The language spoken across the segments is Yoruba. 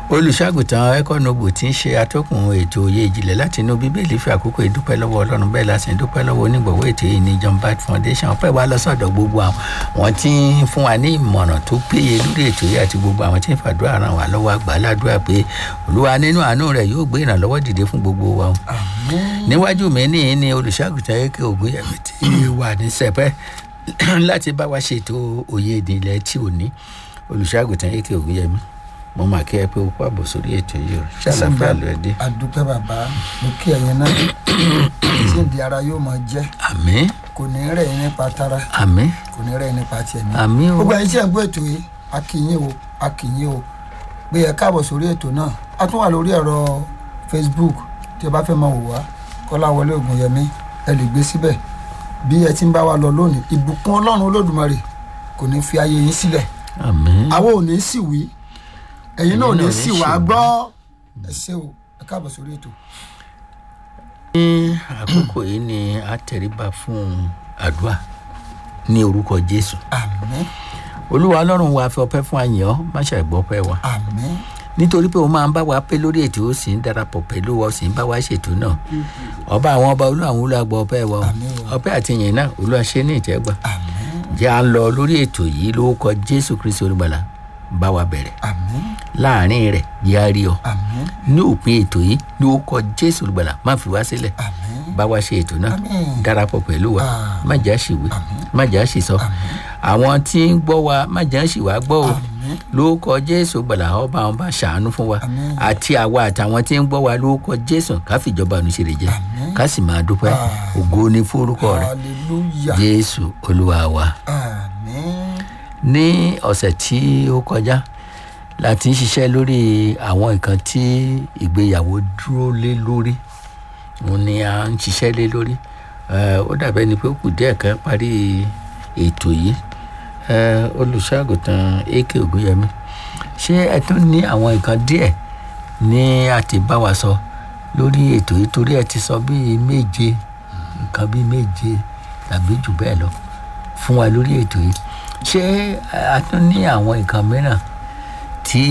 olùṣàgùtàn ẹkọnọbù tí ń ṣe atọ́kùn ètò òye ìjìnlẹ̀ láti inú bíbélì fi àkókò ìdúpẹ́ lọ́wọ́ ọlọ́run bẹ́ẹ̀ la sì ń dúpẹ́ lọ́wọ́ onígbọ̀wọ́ ètò yìí ní john bat foundation ọpẹ́ wa lọ sọ́dọ̀ gbogbo àwọn tí ń fún wa ní ìmọ̀ràn tó péye lórí ètò yìí àti gbogbo àwọn tí ń fàdúrà ràn wá lọ́wọ́ àgbà ládùúrà pé olúwa nínú àánú rẹ̀ yóò gbé ìrànlọ́wọ́ dìde fún gbogbo wa níwájú mi ní ní olùṣàgùtàn ẹkẹ ògúnyẹmí tí wà ní sẹpẹ láti bá wa ṣètò òye ìdìlẹ̀ tí ò ní olùṣàgùtàn ẹkẹ ògúnyẹmí mo máa kí ẹ pé o kó àbọ̀ sórí ètò yìí o ṣàlàfíà ló ẹ dé. àdúpẹ́ bàbá mo kí ẹ̀yin náà tí ìdí ara yóò máa jẹ́ àmì kò ní rẹ̀ yín nípa tara àmì kò ní rẹ̀ yín nípa tiẹ̀ mi. àmì o gbogbo ẹ̀yin tí ẹ̀ ń gbọ́ ètò yìí a kì yín o a kì yín o pé ẹ káàbọ̀ sórí ètò náà a tún wà lórí ẹ̀rọ facebook tí ẹ bá fẹ́ máa wò wá kọ́láwọlé ògùnyẹmí ẹ lè gbé síbẹ̀ bí ẹ ti ń bá wa lọ lónìí ìbùkún ọlọ́run olódùmarè kò ní fi ayé yín sílẹ̀ àmì àwọn ò ní sì wí ẹ̀yin náà ò ní náà ò ní sì sì wá wí. gbọ́ ẹ ṣé o ẹ káàbọ̀ sórí ètò. ní àkókò yìí ni a tẹríba fún àdúrà ní orúkọ jésù àmín olúwa ọlọ́run wa fi ọpẹ́ fún àyàn má ṣàìgbọ́ ọpẹ́ wa àmín nítorí pé o máa ń bá wa pé lórí ètò ó sì ń darapọ̀ pẹ̀lú wa ó sì ń bá wa ṣètò náà ọba àwọn ọba olú àwọn olú àgbọ̀ ọpẹ́ wa o Àmín o. ọpẹ́ àti ìyìn náà olú àṣẹ ní ìtẹ́gbà àmín jẹ́ à ń lọ lórí ètò yìí lórúkọ jésù kristi olùgbàlà bá wa bẹ̀rẹ̀ àmín láàrin rẹ̀ jẹ́ á rí ọ àmín ní òpin ètò yìí lórúkọ jésù olùgbàlà má fi wá sílẹ̀ àmín bá wa ṣe ètò náà Àmín. darapọ̀ pẹ̀lú wa Àmín. má jà ṣìwé má jà ṣìsọ àwọn tí ń gbọ́ wa má jà ṣìwà gbọ́ o àmín lórúkọ jésù gbàlà ọba àwọn bá ṣàánú fún wa Àmín. àti àwa àtàwọn tí ń gbọ́ wa lórúkọ jésù ká fìjọba ànúṣe jẹ Àmín. ká sì máa dúpẹ́ Ah. ògo ní fórúkọ rẹ hallelujah jésù olúwa wa àmín ní ọ̀sẹ̀ tí ó kọjá la ti ń ṣiṣẹ́ lórí àwọn nǹkan tí ìgbéyàwó dúró lé lórí òun ni a ń ṣiṣẹ́ lé lórí Eh, ó dàbẹ́ ni pé ó kù díẹ̀ kan parí ètò yìí Eh, olùṣọ́àgùtàn ak ògúnyẹmí ṣé ẹ tún ní àwọn nǹkan díẹ̀ ní àti bá wa sọ lórí ètò yìí torí ẹ ti sọ bíi méje nǹkan bíi méje tàbí jù bẹ́ẹ̀ lọ fún wa lórí ètò yìí ṣé a tún ní àwọn nǹkan mìíràn tí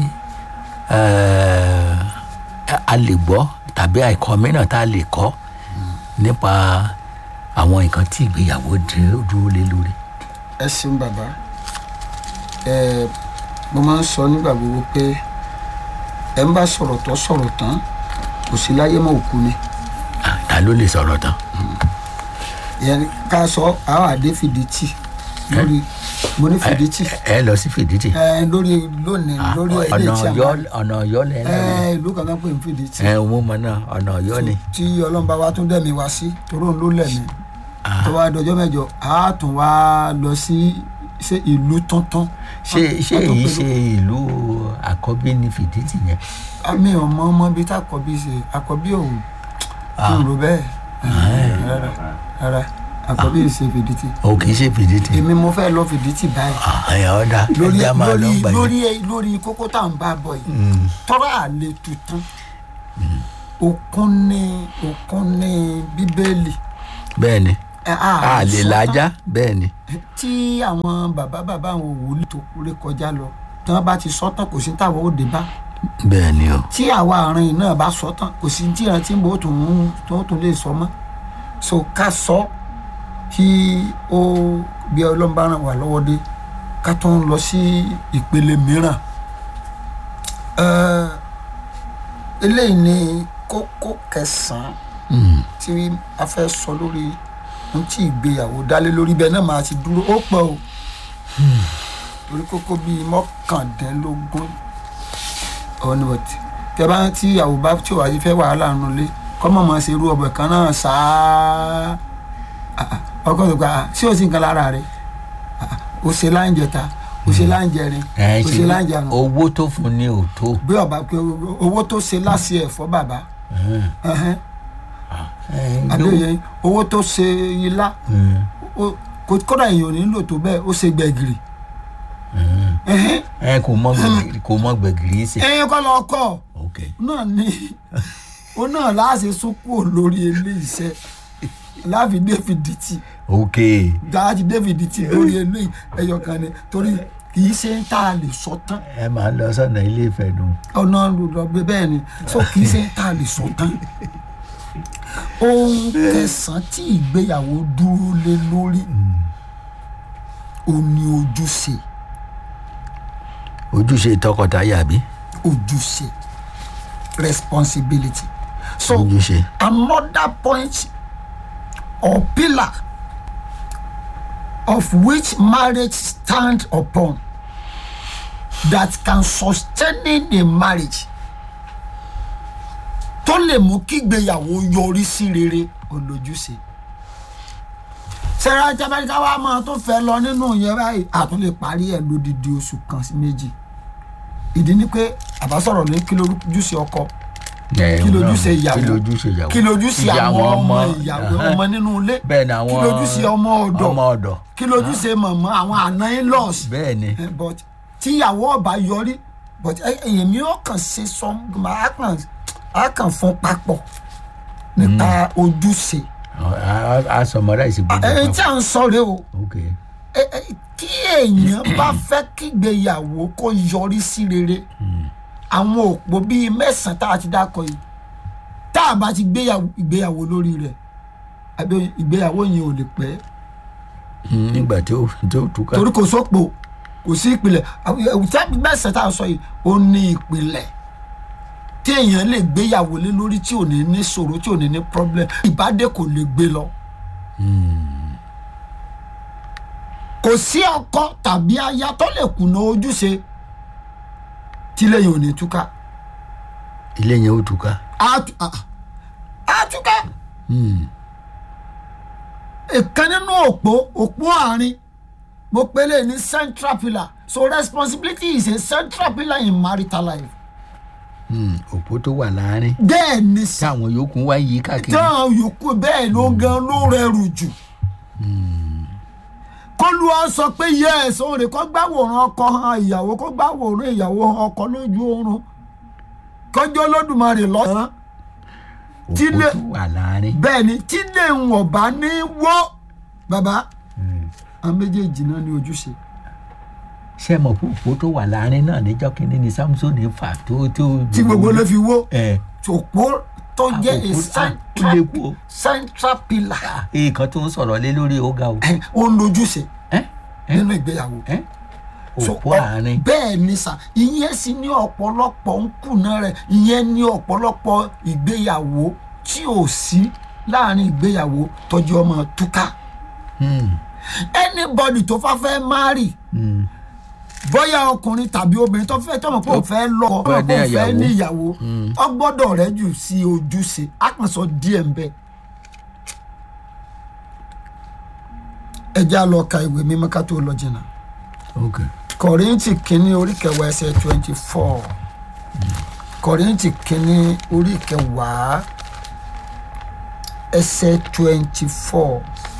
eh, a lè gbọ́ tàbí àìkọ́ mìíràn tá a lè kọ́ nípa àwọn nǹkan tí ìgbéyàwó dúró- dúró lé lórí. ẹ ṣeun bàbá ẹ mo máa ń sọ nígbà gbogbo pé ẹ ń bá sọ̀rọ̀ tó sọ̀rọ̀ tán kò sí láyé mọ́ òkú ni Ah, ta ló lè sọ̀rọ̀ tán. ìyẹn ni ká sọ àwọn àdé fìdítì lórí mo ní fìdítì ẹ lọ sí fìdítì. ẹ lórí lónìí Ah, lórí ọ̀nà ilé tí a ọ̀yọ́ máa ọ̀nà ọ̀yọ́ lẹ́yìn náà ẹ ìlú kan náà pè ní fìdítì ẹ ò mú mọ náà ọ̀nà ọ̀yọ́ ni. tí ọlọ́mọba wa tún dẹ̀mí wá sí torí òun ló lẹ̀mí tó wá dọjọ́ mẹ́jọ á tún wá lọ sí ṣe ìlú tuntun ṣé ṣé Wọ́n tún èyí pẹ̀lú- ṣe ìlú àkọ́bí ní fìdítì yẹn. àmì ọmọ ọmọ bíi tá àkọ́bí ṣe àkọ́bí òun Ah. ń ro bẹ́ẹ̀ rárá rárá àkọ́bí ṣe fìdítì o kì í ṣe fìdítì. èmi mo fẹ́ lọ fìdítì báyìí àyà ọ̀dà lórí ẹja máa lọ lórí gbà yẹn. lórí lórí kókó tá à ń bá bọ̀ yìí Mm. tọ́rọ̀ àlè tuntun òkun ní òkun ní bíbélì bẹ́ẹ̀ ni ẹ, a lè sọ tán. lájá bẹ́ẹ̀ ni. tí àwọn bàbá bàbá àwọn wòlíì tó ré kọjá lọ tí wọn bá ti sọ tán kò sí táwọn ò dé bá bẹ́ẹ̀ ni o. tí àwa àárín yìí náà bá sọ tán kò sí tí ìrántí bò tún ń tó tún lè sọ mọ́ so ká sọ kí ó bí ọlọ́run bá ràn wá lọ́wọ́ dé ká tó ń lọ sí ìpele mìíràn Ẹ́, eléyìí ni kókó kẹsàn-án Mm. tí a fẹ́ sọ lórí ohun tí ìgbéyàwó dálé lórí bẹ́ẹ̀ náà máa ti dúró ó pọ̀ o torí kókó bíi mọ́kàndínlógún ọ̀nà ọ̀tí tẹ bá tí ìyàwó bá tí òwájú fẹ́ wàhálà nù lé kọ́mọ̀ máa ṣe irú ọbẹ̀ kan náà ṣáá Ah, ah, ọkọ tó gba ah, sí òsì nǹkan lára rẹ Ah, ah, o ṣe láǹjẹta o ṣe láǹjẹrin ẹ o ṣe láǹjẹrun owó tó fún ni ò tó. bí ọba pé owó tó ṣe láṣẹ ẹ̀fọ́ bàbá ẹhẹ́n, àbíòye owó tó ṣe ilá ó- kò- kódà èèyàn ò nílò tó bẹ́ẹ̀ ó ṣe gbẹ̀gìrì ẹhẹ́n, ẹ kò mọ gbẹ̀gìrì kò mọ gbẹ̀gìrì ṣe. ẹ̀yìn kọ́ lọ kọ́ ok náà ni ó náà láàṣẹ sókò lórí ilé iṣẹ́ láàfin david dìtì ok dáàtì david dìtì lórí ilé ẹyọ kan ni torí kì í ṣe ń tá a lè sọ tán ẹ máa lọ sọ́nà ilé ìfẹ́ nu. ọ̀nà lọ́gbẹ bẹ́ẹ̀ ni so kì í ṣe ń tá a lè sọ tán ohun kẹsàn-án tí ìgbéyàwó dúró lé lórí ó ní ojúṣe ojúṣe tọkọtaya bí. ojúṣe responsibility so ojúṣe. another point or pillar of which marriage stand upon that can sustain a marriage tó lè mú kígbéyàwó yọrí sí rere olójúṣe sarah jamaica wa máa tó fẹ́ lọ nínú yẹn báyìí àtún lè parí ẹ̀ lódidi oṣù kan sí méjì ìdí ni pé àbá sọ̀rọ̀ ní kí lójúṣe ọkọ kí lójúṣe ìyàwó kí lójúṣe ìyàwó kí lójúṣe Ìyá àwọn ọmọ ọmọ, ìyàwó ẹhẹ́n. ọmọ nínú ilé bẹ́ẹ̀ ni àwọn kí lójúṣe ọmọ ọ̀dọ̀ ọmọ ọ̀dọ̀ kí lójúṣe mọ̀mọ́ àwọn àna in-laws bẹ́ẹ̀ ni Eh, but tíyàwó ọba yọrí but èmi ò kàn ṣe sọ máa kàn á kàn fún papọ̀ nípa ojúṣe a sọmọdá ìsìnkú ẹni tí à ń sọ rèé o ok ẹ- ẹ- kí èèyàn bá fẹ́ kígbéyàwó kó yọrí sí rere àwọn òpó bíi mẹ́sàn-án tá a ti dákọ̀ yìí tá a bá ti gbéyàwó ìgbéyàwó lórí rẹ̀ àbí ìgbéyàwó yẹn ò lè pẹ́ Hmm, nígbà tí ó tí ó túká torí kò sópò kò sí ìpìlẹ̀ tẹ́bí mẹ́sàn-án tá a sọ yìí ó ní ìpìlẹ̀ tí èèyàn lè gbéyàwó lé lórí tí ò ní ní ṣòro tí ò ní ní problem ìbádé kò lè gbé lọ. kò sí ọkọ tàbí aya tó lè kùnà ojúṣe tí lẹ́yìn ò ní túká ilé yẹn ó túká á tú- á- á túká. ìkan nínú òpó òpó àárín mo pèlè ní central pillar so responsibility is a central pillar in marital life. Hmm, òpó tó wà láàárín bẹ́ẹ̀ ni sá táwọn yòókù wá yí káàkiri táwọn yòókù bẹ́ẹ̀ ló gan ló rẹrù jù. kólú ọ sọ pé yes òun rè kó gbàwòrán ọkọ hàn ìyàwó kó gbàwòrán ìyàwó hàn ọkọ lójú oorun kọjọ́ olódùmarè lọ́sàn-án tí òpó lè- tó wà láàárín bẹ́ẹ̀ ni tí lè ń ọ̀bá ní wọ́ bàbá àwọn méjèèjì náà ní ojúṣe. ṣé mọ̀ pé òpó tó wà láàárín náà níjọ́ kínní ni samson fà tó tó tí gbogbo ló fi wó ẹ òpó tó jẹ́ a òpó- ah, ó central léwu o. central pillar nǹkan tó ń sọ̀rọ̀ lé lórí ó ga o ẹ̀, ó ń lójúṣe ẹ ẹ nínú ìgbéyàwó. ẹ So, òpó ọ- àárín bẹ́ẹ̀ ni sà ìyẹn sì ní ọ̀pọ̀lọpọ̀ ń kùnà rẹ̀ ìyẹn ní ọ̀pọ̀lọpọ̀ ìgbéyàwó tí ò sí láàrin ìgbéyàwó tọ́jú ọmọ túká Hmm, anybody tó fà fẹ́ marry hmm. bóyá ọkùnrin tàbí obìnrin tó fẹ́ tọ́mọ̀ pé òun fẹ́ lọ fẹ́ tọ́mọ̀ pé òun ní fẹ́ ìyàwó. ní ìyàwó ọ gbọ́dọ̀ rẹ̀ jù sí ojúṣe á kàn sọ díẹ̀ ń bẹ́ẹ̀. ẹ já lọ ka ìwé mímọ́ ká tó lọ jìnnà ok kọ̀rìntì kínní orí kẹwàá ẹsẹ̀ twenty four kọ̀rìntì kínní orí kẹwàá ẹsẹ̀ twenty four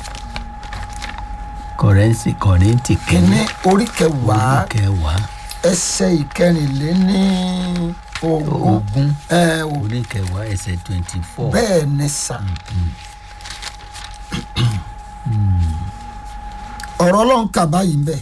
kọrẹ́nsì kọ̀rẹ́ntì kínní kínní orí kẹwàá orí kẹwàá ẹsẹ̀ ìkẹrìnléní ogún ogún ẹ ò orí kẹwàá ẹsẹ̀ twenty four bẹ́ẹ̀ ni sà ọ̀rọ̀ ọlọ́run kà báyìí ń bẹ̀